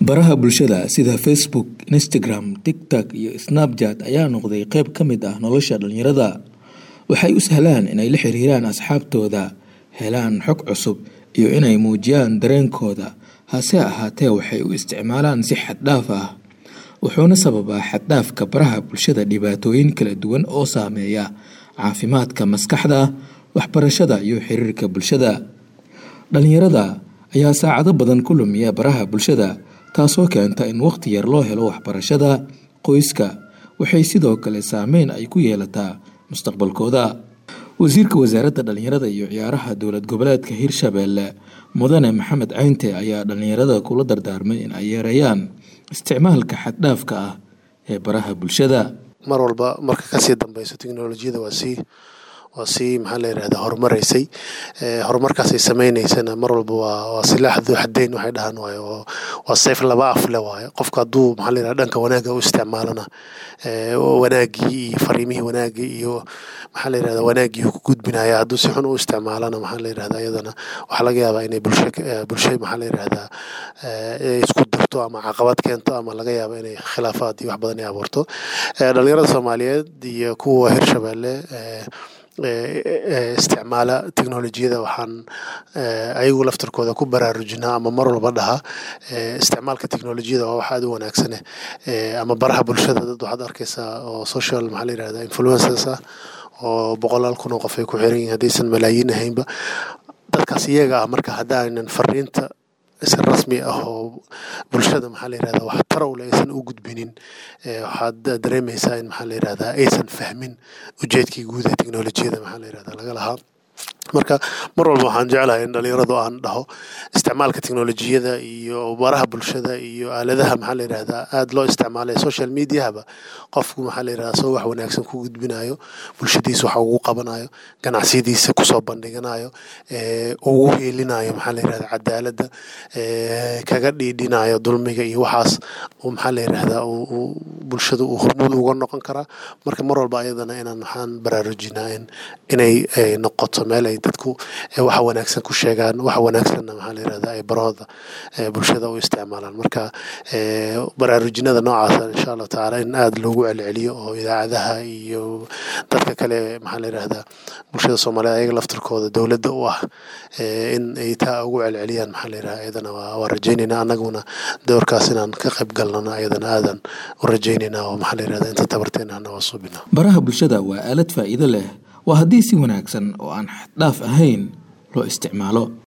baraha bulshada sida facebook instagram tiktok iyo snapchat ayaa noqday qeyb ka mid ah nolosha dhalinyarada waxay u sahlaan inay la xiriiraan asxaabtooda helaan xog cusub iyo inay muujiyaan dareenkooda hase ahaatee waxay u isticmaalaan si xaddhaaf ah wuxuuna sababaa xaddhaafka baraha bulshada dhibaatooyin kala duwan oo saameeya caafimaadka maskaxda waxbarashada iyo xiriirka bulshada dhalinyarada ayaa saacado badan ku lumiya baraha bulshada taasoo keenta in waqti yar loo helo waxbarashada qoyska waxay sidoo kale saameyn ay ku yeelataa mustaqbalkooda wasiirka wasaaradda dhalinyarada iyo ciyaaraha dowlad goboleedka hirshabeelle mudane maxamed caynte ayaa dhalinyarada kula dardaarmay in ay yareeyaan isticmaalka xaddhaafka ah ee baraha bulshada mar walba marka kasii dambeyso teknolojiyada waa sii waa sii maxaa la yirahda horumareysay horumarkaasay sameyneysana mar walba waa waa silaax duu xadeyn waxay dhahaan waayo oo waa sayf laba af le waayo qofka hadduu maxaa la yirahda dhanka wanaagga u isticmaalana wanaaggii iyo fariimihii wanaaggii iyo maxaa la yirahda wanaaggii ku gudbinaya hadduu si xun u isticmaalana maxaa la yirahda iyadana waxaa laga yaabaa inay bulsho bulsho maxaa la yirahdaa isku dirto ama caqabad keento ama laga yaaba inay khilaafaad iyo wax badan ay abuurto dhalinyarada soomaaliyeed iyo kuwa hirshabeelle isticmaala teknolojiyada waxaan ayagu laftarkooda ku baraarujinaa ama mar walba dhahaa isticmaalka teknolojiyada waa wax aad u wanaagsane ama baraha bulshada dad waxaad arkaysaa oo social maxaa la yirahda influencers ah oo boqolaal kun oo qof ay ku xiran yihin haddaysan malaayiin ahaynba dadkaas iyaga ah marka haddaanan fariinta si rasmi ah oo bulshada maxaa la yirahda wax tarowle aysan u gudbinin waxaad dareemaysaa in maxaa la yirahdaa aysan fahmin ujeedkii guud ee teknolojiyada maxaa la yirahda laga lahaa marka mar walba waxaan jeclahay in dhalinyaradu aan dhaho isticmaalka teknolojiyada iyo baraha bulshada iyo aaladaha maxaa la yirahdaa aada loo isticmaalay social mediahaba qofku maxaa la yirahdaa soo wax wanaagsan ku gudbinayo bulshadiisa wax ugu qabanayo ganacsiyadiisa kusoo bandhiganayo ugu heelinayo maxaa la yirahdaa cadaaladda kaga dhiidhinayo dulmiga iyo waxaas maxaa la yirahdaa bulshada uu hormuud uga noqon karaa marka mar walba ayadana inaan waxaan baraarujinaa in inay noqoto meel ay dadku waxa wanaagsan ku sheegaan waxa wanaagsanna maxaa la yirahdaa ay barahooda bulshada u isticmaalaan marka baraarujinada noocaasa insha allahu tacaala in aada loogu celceliyo oo idaacadaha iyo dadka kale maxaa la yirahdaa bulshada soomaaliyeed ayaga laftarkooda dowladda u ah in ay taa ugu celceliyaan maxaa la yirahdaa ayadana waa rajaynayna annaguna doorkaas inaan ka qayb galnana ayadana aadan u rajaynayna oo maxaa la yirahdaa inta tabarteena hana waa suubina baraha bulshada waa aalad faa'iido leh waa haddii si wanaagsan oo aan xaddhaaf ahayn loo isticmaalo